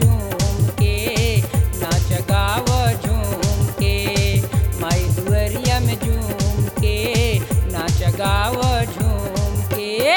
झूम के नाच गाव झूम के माई दुअरिया में झूम के नाच गाव झूम के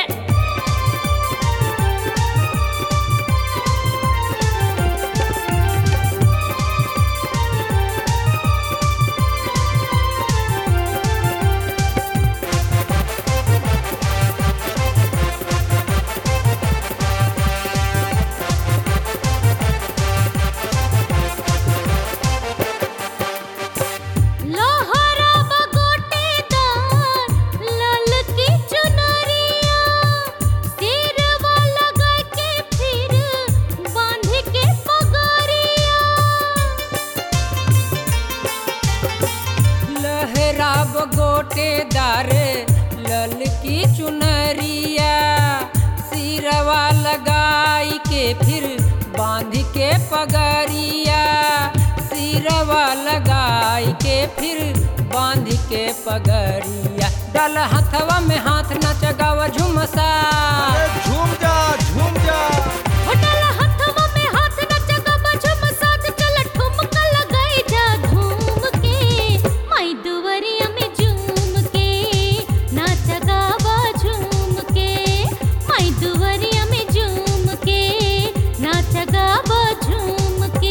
लोहरा बगोटेदार लाल की चुनरिया सिरवा लगा के फिर बांध के पगरिया लहराब गोटेदार लल की चुनरिया सिरवा लगाई के फिर बांध के पगरिया सिरवा लगाई के फिर बांध के पगरिया डल हथवा में हाथ नच गाव झुमसा अरे झूम जा झूम जा होटल हथवा में हाथ न जगा बजुम साथ चल ठुमका लगाई जा घूम के माई दुवरिया में झूम के नाच गावा झूम के माई दुवरिया में झूम के नाच गावा झूम के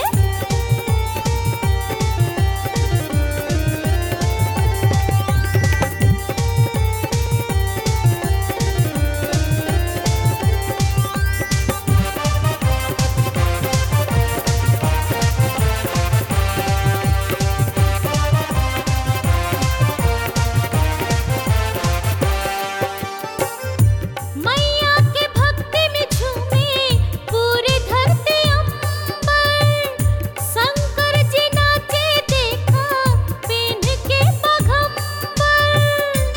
मैया के भक्ति में झूमे पूरी धरती अंबर शंकर जी नाचे देखा पेन के पगंबर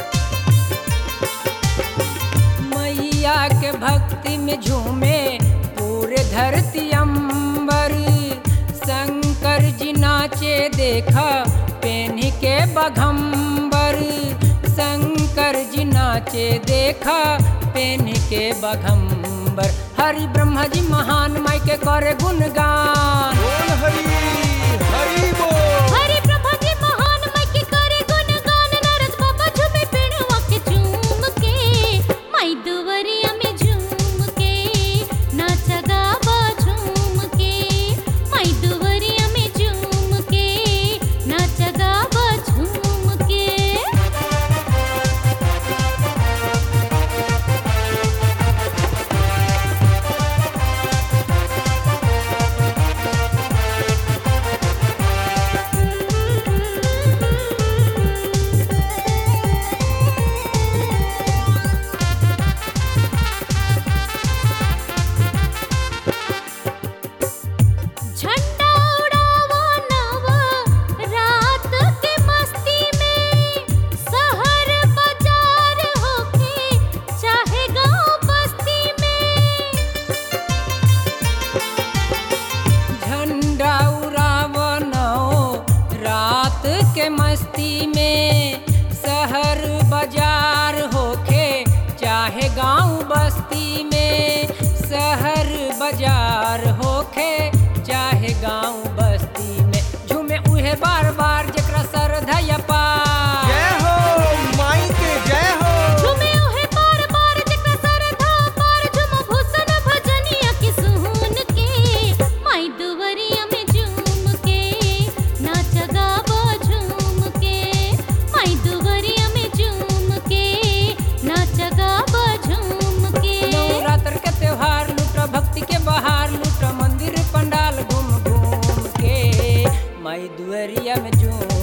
मैया के भक्ति में झूमे पूरे धरती अंबर शंकर जी नाचे देखा पेन के बघम्बर शंकर जी नाचे देखा पेन के बघम्बर हरि ब्रह्मा जी महान माई के करे गुणगान बोल हरी हरी बोल हरे प्रभा जी महान माई के करे गुणगान नरद बाबा झूमे पेड़वा के झूम के माई दुवरिया में झूम के नाच गावा झूम के माई दुवरिया में झूम के नाच गावा झूम के झंडा उड़ावा नवा रात के मस्ती में शहर बाजार होके चाहे गांव बस्ती में झंडा उड़ावनो रात के मस्ती में शहर बाजार होखे चाहे गांव बस्ती में शहर बाजार होखे चाहे गांव बस्ती में झूमे उहे बार बार जकरा सरधा पार जय हो माई के जय हो झूमे ओहे बार बार जकरा सरधा पार झूम भूषण भजनिया की सुन के माई दुवरिया में झूम के नाच गावा झूम के माई दुवरिया में झूम के नाच गावा झूम के नवरात्र के त्योहार लूट भक्ति के बहार लूट मंदिर पंडाल घूम घूम के माई दुअरिया में झूम